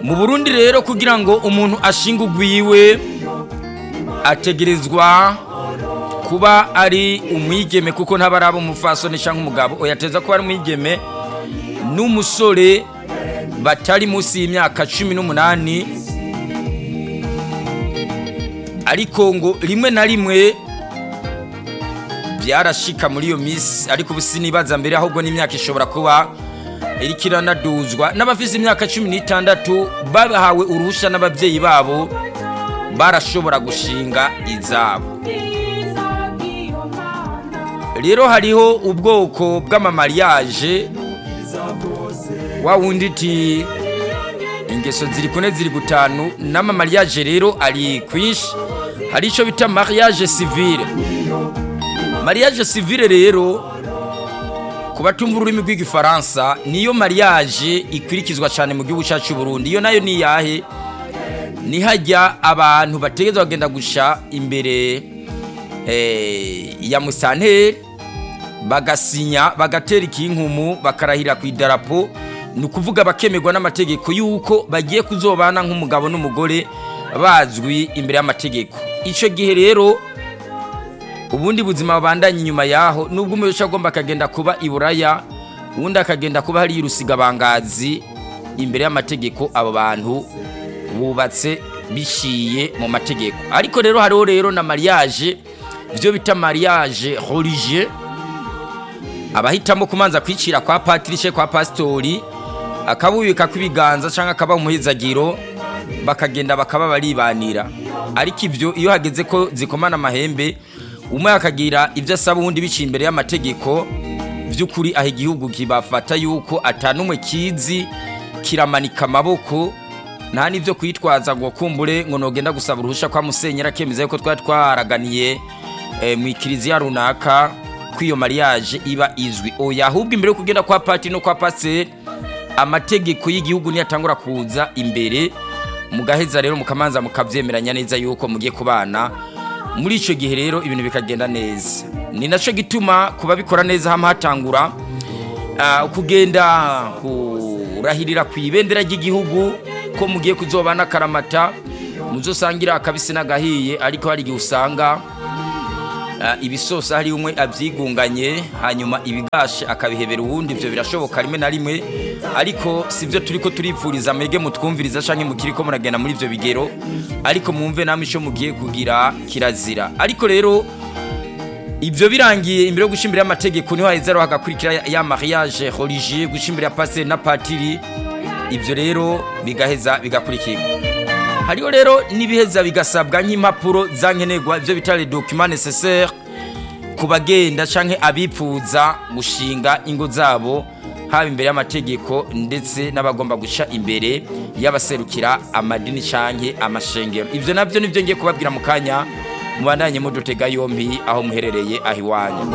mu burundi rero kugira ngo umuntu ashinge ugwiwe ategerezwa kuba ari umwigeme kuko ntaba ari umufasoni cyangwa umugabo oyateza kuba ari umwigeme n'umusore batari munsi y'imyaka cumi n'umunani ariko ngo rimwe na rimwe byarashika muri iyo minsi ariko ubu sinibaza mbere ahubwo n'imyaka ishobora kuba iriko iranaduzwa n'abafite imyaka cumi n'itandatu bahawe uruhushya n'ababyeyi babo barashobora gushinga izabo rero hariho ubwoko bw'amamariyaje wa wundi iti ingeso ziri kune ziri gutanu n'amamariyaje rero ari kwinshi hari icyo bita mariage civile mariage civile rero ku batumva ururimi rw'igifaransa niyo mariage ikurikizwa cyane mu gihugu cyacu Burundi iyo nayo ni yahe ni hajya abantu bategereza bagenda gusha imbere ya musanteri bagasinya bagatera ikinkumu bakarahira ku idarapo ni ukuvuga bakemerwa n'amategeko y'uko bagiye kuzobana nk'umugabo n'umugore bazwi imbere y'amategeko icyo gihe rero ubundi buzima babandanya inyuma yaho nubwo umuyobozi agomba akagenda kuba i buraya ubundi akagenda kuba hariya urusigabangazi imbere y'amategeko abo bantu bubatse bishiye mu mategeko ariko rero hariho rero na mariage ibyo bita mariage religieux abahitamo kumanza kwicira kwa patirice kwa pasitori akabubika kw'ibiganza cyangwa akaba umuhezagiro bakagenda bakaba baribanira ariko ibyo iyo hageze ko zikomana amahembe umwe akagira ibyo asaba ubundi biciye imbere y'amategeko by'ukuri aho igihugu kibafata yuko atanumwe kizi kiramanika amaboko nta n'ibyo kwitwaza ngo kumbure ngo nogenda gusaba uruhushya kwa musenyeri akemeza yuko twari twaraganiye mu ikiriziya runaka ko iyo mariage iba izwi oya ahubwo imbere yo kugenda kwa pati no kwa paseri amategeko y'igihugu niyo atangura kuza imbere mugaheza rero mukamanza mukabyemeranya neza yuko mugiye kubana muri icyo gihe rero ibintu bikagenda neza ni nacyo gituma kuba bikora neza hama hatangura kugenda kurahirira ku ibendera ry'igihugu ko mugiye kuzobana akaramata muzosangira akabisi n'agahiye ariko hari igihe usanga ibisosa hari umwe abyigunganye hanyuma ibigashe akabihebera uwundi ibyo birashoboka rimwe na rimwe ariko si byo turi ko turipfuriza mwege mutwumviriza cyangwa mukiri ko muragenda muri ibyo bigero ariko mwumve namwe icyo mugiye kugira kirazira ariko rero ibyo birangiye imbere yo gushimbira amategeko niho haheza hagakurikira ya mariage religieux gushimbira pasiteri na patiri ibyo rero bigaheza bigakurikirwa hariho rero n'ibiheza bigasabwa nk'impapuro za nkenerwa ibyo bita le document nécessaire ku bagenda canke abipfuza gushinga ingo zabo haba imbere y'amategeko ndetse n'abagomba guca imbere y'abaserukira amadini canke amashengero ivyo navyo nivyo ngiye kubabwira mu kanya mubandanye mudutega yompi aho muherereye aho iwanyu